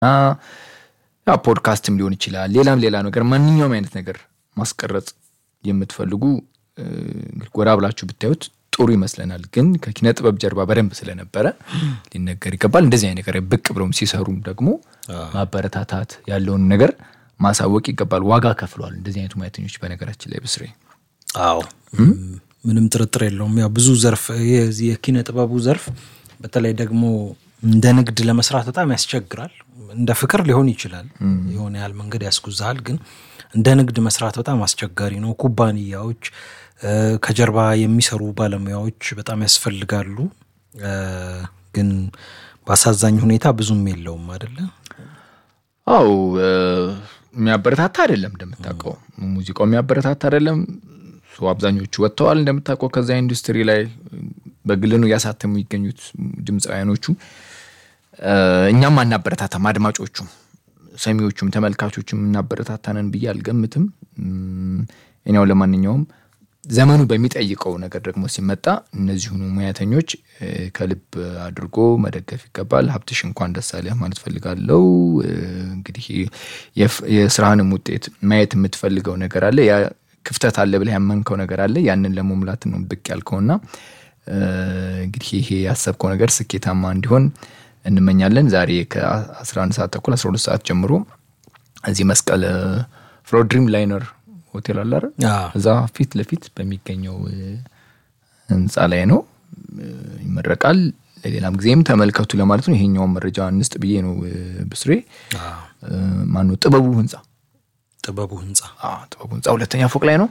ያ ፖድካስትም ሊሆን ይችላል። ሌላም ሌላ ነገር ማንኛውም አይነት ነገር ማስቀረጽ የምትፈልጉ እንግዲህ ጎራ ብላችሁ ብታዩት ጥሩ ይመስለናል። ግን ከኪነ ጥበብ ጀርባ በደንብ ስለነበረ ሊነገር ይገባል። እንደዚህ አይነት ነገር ብቅ ብለውም ሲሰሩም ደግሞ ማበረታታት ያለውን ነገር ማሳወቅ ይገባል። ዋጋ ከፍለዋል እንደዚህ አይነቱ ሙያተኞች በነገራችን ላይ ብስሬ። አዎ ምንም ጥርጥር የለውም። ያው ብዙ ዘርፍ የዚህ የኪነ ጥበቡ ዘርፍ በተለይ ደግሞ እንደ ንግድ ለመስራት በጣም ያስቸግራል። እንደ ፍቅር ሊሆን ይችላል፣ የሆነ ያህል መንገድ ያስጉዛሃል። ግን እንደ ንግድ መስራት በጣም አስቸጋሪ ነው። ኩባንያዎች ከጀርባ የሚሰሩ ባለሙያዎች በጣም ያስፈልጋሉ። ግን በአሳዛኝ ሁኔታ ብዙም የለውም አይደለ? አው የሚያበረታታ አይደለም። እንደምታውቀው ሙዚቃው የሚያበረታታ አይደለም። አብዛኞቹ ወጥተዋል እንደምታውቀው ከዛ ኢንዱስትሪ ላይ በግል ነው እያሳተሙ የሚገኙት ድምፃውያኖቹ። እኛም አናበረታታም፣ አድማጮቹም፣ ሰሚዎቹም፣ ተመልካቾቹም እናበረታታነን ብዬ አልገምትም። እኛው ለማንኛውም ዘመኑ በሚጠይቀው ነገር ደግሞ ሲመጣ እነዚሁኑ ሙያተኞች ከልብ አድርጎ መደገፍ ይገባል። ሀብትሽ እንኳን ደስ አለህ ማለት ፈልጋለው። እንግዲህ የስራህንም ውጤት ማየት የምትፈልገው ነገር አለ፣ ያ ክፍተት አለ ብለህ ያመንከው ነገር አለ። ያንን ለመሙላት ነው ብቅ ያልከውና እንግዲህ ይሄ ያሰብከው ነገር ስኬታማ እንዲሆን እንመኛለን። ዛሬ ከ11 ሰዓት ተኩል 12 ሰዓት ጀምሮ እዚህ መስቀል ፍሎ ድሪም ላይነር ሆቴል አለ አይደል? እዛ ፊት ለፊት በሚገኘው ህንፃ ላይ ነው ይመረቃል። ለሌላም ጊዜም ተመልከቱ ለማለት ነው። ይሄኛውን መረጃ እንስጥ ብዬ ነው ብስሬ። ማነው ጥበቡ ህንፃ ጥበቡ ህንፃ ጥበቡ ህንፃ ሁለተኛ ፎቅ ላይ ነው።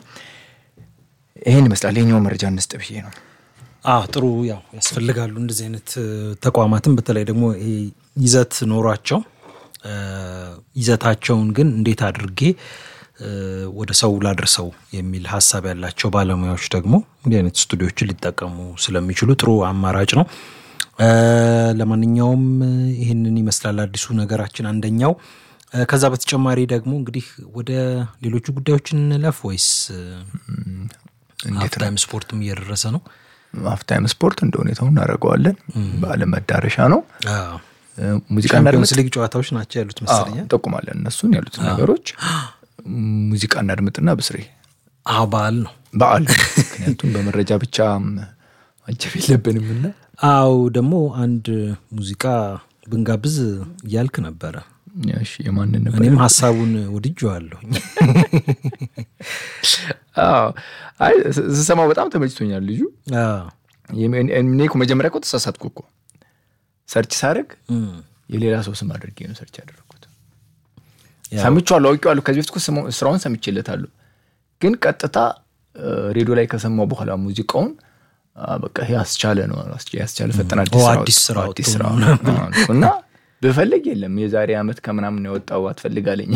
ይሄን ይመስላል። ይሄኛውን መረጃ እንስጥ ብዬ ነው። አዎ ጥሩ ያው ያስፈልጋሉ እንደዚህ አይነት ተቋማትም በተለይ ደግሞ ይሄ ይዘት ኖሯቸው ይዘታቸውን ግን እንዴት አድርጌ ወደ ሰው ላድርሰው የሚል ሀሳብ ያላቸው ባለሙያዎች ደግሞ እንዲህ አይነት ስቱዲዮችን ሊጠቀሙ ስለሚችሉ ጥሩ አማራጭ ነው። ለማንኛውም ይህንን ይመስላል አዲሱ ነገራችን አንደኛው። ከዛ በተጨማሪ ደግሞ እንግዲህ ወደ ሌሎቹ ጉዳዮች እንለፍ ወይስ ሀፍታይም ስፖርትም እየደረሰ ነው? ሀፍታይም ስፖርት እንደ ሁኔታው እናደርገዋለን። በዓለም መዳረሻ ነው። ሙዚቃ ቻምፒዮንስ ሊግ ጨዋታዎች ናቸው ያሉት መሰለኝ። እንጠቁማለን እነሱን ያሉትን ነገሮች ሙዚቃ እናድምጥና ብስሬ አዎ በዓል ነው በዓል ምክንያቱም በመረጃ ብቻ ማጀብ የለብንም እና አው ደግሞ አንድ ሙዚቃ ብንጋብዝ እያልክ ነበረ። እሺ የማንን ነበር? እኔም ሀሳቡን ወድጄዋለሁ። አይ ስሰማው በጣም ተመችቶኛል ልጁ። እኔ እኮ መጀመሪያ እኮ ተሳሳትኩ እኮ ሰርች ሳደርግ የሌላ ሰው ስም አድርጌ ነው ሰርች ያደረግኩት። ሰምቼዋለሁ፣ አውቄዋለሁ። ከዚህ በፊት ስራውን ሰምቼለታለሁ። ግን ቀጥታ ሬዲዮ ላይ ከሰማው በኋላ ሙዚቃውን በቃ ይሄ አስቻለ ነው ያስቻለ ፈጠና አዲስ ስራ አዲስ ስራ እና ብፈልግ የለም የዛሬ ዓመት ከምናምን የወጣው አትፈልጋለኝ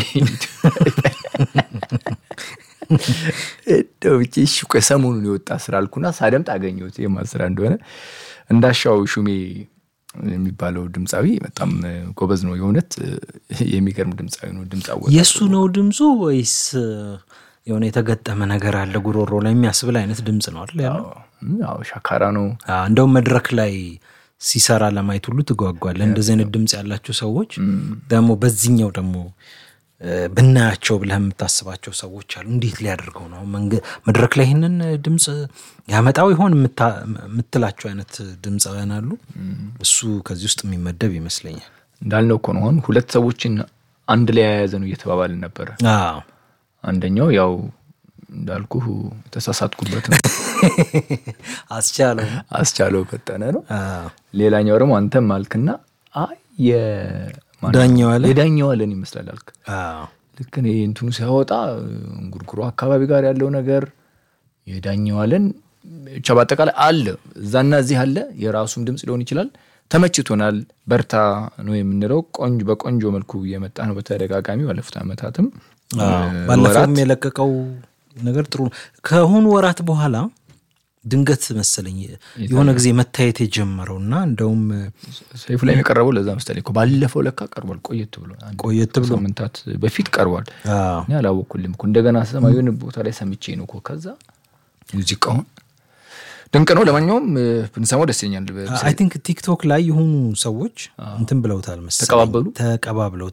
ብቻ እሺ ቆይ ሰሞኑን የወጣ ስራ አልኩና ሳደምጥ አገኘሁት የማን ስራ እንደሆነ እንዳሻው ሹሜ የሚባለው ድምፃዊ በጣም ጎበዝ ነው። የእውነት የሚገርም ድምፃዊ ነው። ድምፅ የእሱ ነው ድምፁ ወይስ የሆነ የተገጠመ ነገር አለ ጉሮሮ ላይ የሚያስብል አይነት ድምፅ ነው አይደል ያለው? አዎ ሻካራ ነው። እንደውም መድረክ ላይ ሲሰራ ለማየት ሁሉ ትጓጓለ። እንደዚህ አይነት ድምፅ ያላቸው ሰዎች ደግሞ በዚህኛው ደግሞ ብናያቸው ብለህ የምታስባቸው ሰዎች አሉ። እንዴት ሊያደርገው ነው መድረክ ላይ ይህንን ድምፅ ያመጣው ይሆን የምትላቸው አይነት ድምፃውያን አሉ። እሱ ከዚህ ውስጥ የሚመደብ ይመስለኛል። እንዳልነው እኮ ነው አሁን ሁለት ሰዎችን አንድ ላይ የያዘ ነው እየተባባልን ነበረ። አንደኛው ያው እንዳልኩ የተሳሳትኩበት ነው አስቻለው አስቻለው ፈጠነ ነው። ሌላኛው ደግሞ አንተም አልክና አይ ዳኘዋለን የዳኘዋለን ይመስላል አልክ። ልክ እኔ እንትኑ ሲያወጣ እንጉርጉሮ አካባቢ ጋር ያለው ነገር የዳኘዋለን ብቻ በአጠቃላይ አለ እዛና እዚህ አለ። የራሱም ድምፅ ሊሆን ይችላል። ተመችቶናል፣ በርታ ነው የምንለው። ቆንጆ በቆንጆ መልኩ እየመጣ ነው በተደጋጋሚ ባለፉት ዓመታትም ባለፈውም የለቀቀው ነገር ጥሩ ነው። ከሆኑ ወራት በኋላ ድንገት መሰለኝ የሆነ ጊዜ መታየት የጀመረው እና እንደውም ሰይፉ ላይ የቀረበው ለዛ መሰለኝ እኮ ባለፈው ለካ ቀርቧል። ቆየት ብሎ ቆየት ብሎ ሳምንታት በፊት ቀርቧል። እኔ አላወኩልም እኮ እንደገና ሰማ የሆነ ቦታ ላይ ሰምቼ ነው እኮ ከዛ ሙዚቃውን ድንቅ ነው። ለማንኛውም እ፣ ብንሰማው ደስ ይለኛል። አይ ቲንክ ቲክቶክ ላይ የሆኑ ሰዎች እንትን ብለውታል መሰለኝ ተቀባበሉ? ተቀባብለው